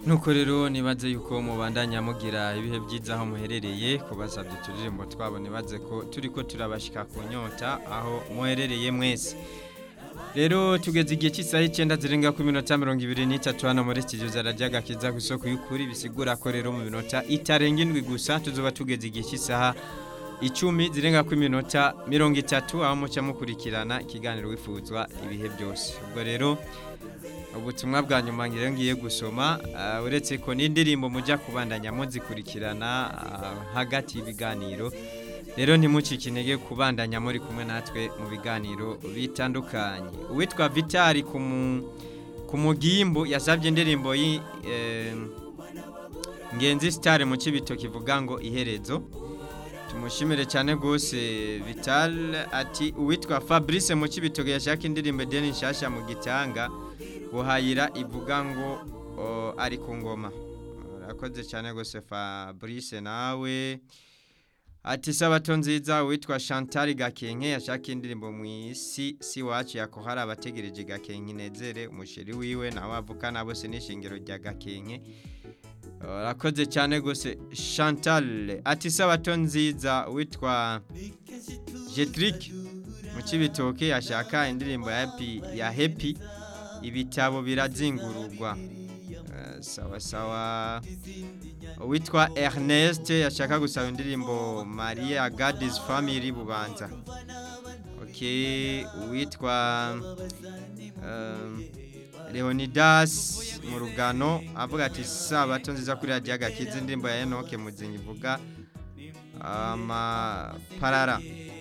nuko rero nibaze yuko mubandanya mugira ibihe byiza aho muherereye kubasabye turirimbo twabo nibaze ko turi ko turabashika ku nyota aho muherereye mwese rero tugeze igihe cy'isaha icyenda zirenga ku minota mirongo ibiri n'itatu hano muri studio zarajya gakiza ku isoko y'ukuri bisigura ko rero mu minota itarenga indwi gusa tuzoba tugeze igihe cy'isaha icumi zirenga ku minota mirongo itatu aho muca mukurikirana ikiganiro wifuzwa ibihe byose ubwo rero ubutumwa bwa nyuma ngiye ngiye gusoma ah, uretse ko n'indirimbo mujya kubandanya muzikurikirana ah, hagati y'ibiganiro rero ntimucike intege kubandanya muri kumwe natwe mu biganiro bitandukanye uwitwa vitali ku mu- ku mugimbu yasabye indirimbo yi eh, ngenzi sitari mu kibito kivuga ngo iherezo tumushimire cyane rwose vital ati uwitwa fabrice mu kibitogo yashaka indirimbo deni nshyashya mu gitanga buhayira ivuga ngo o, ari ku ngoma urakoze cyane rwose fabrice nawe ati sabato nziza uwitwa chantal gakenke yashaka indirimbo mu isi si wacu yako hari abategereje gakenke inezere umusheri wiwe nawe avukana bose n'ishingiro rya gakenke urakoze cyane rwose chantal ati sabato nziza witwa jetrick mu kibitoke yashaka indirimbo ya happy ya happy ibitabo birazingururwa Eh, sawa sawa witwa ernest yashaka gusaba indirimbo maria gadis family bubanza okay witwa um, leonidas mu rugano avuga ati sabato nziza kuri radiyo agakiza indirimbo ya enoke muzinyi ivuga amaparara